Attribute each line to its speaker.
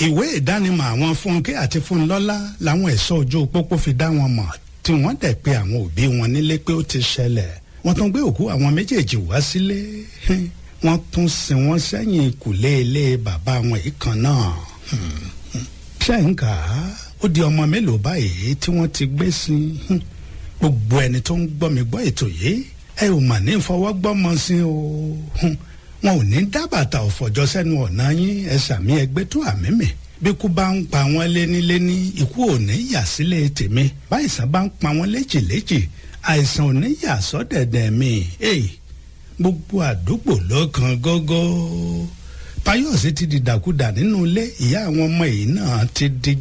Speaker 1: ìwé ìdánimọ̀ àwọn fúnkẹ́ àti fúnlọ́lá làwọn ẹ̀ṣọ́ ojú pópó fi dá wọn mọ̀ tí wọ́n dẹ̀ pé àwọn òbí wọn nílé pé ó ti ṣẹlẹ̀ wọ́n tún gbé òkú àwọn méjèèjì wá sílé wọ́n tún sin wọ́n sẹ́yìn ìkùlé ilé bàbá wọn yìí kan náà ṣẹ́ǹkà ó di ọmọ mélòó báyìí tí wọ́n ti gbé sí gbogbo ẹni tó ń gbọ́ mi gbọ́ ètò yìí ẹ ò mà ní fọwọ́gbọ́mọ sí o wọn ò ní dábàtà ọ̀fọ̀jọ́ sẹ́nu ọ̀nà yín ẹ sàmí ẹgbẹ́ tó àmì mi bí kú bá ń pa wọ́n léníléní ikú ò ní yà sílé tèmi báyìísàn bá ń pa wọ́n léjìléjì àìsàn ò ní yà sọ́dẹ̀dẹ̀ mi gbogbo àdúgbò ló kan gógó Páyọ̀sí ti dìdàkudà nínú ilé ìyá àwọn ọmọ yìí náà ti di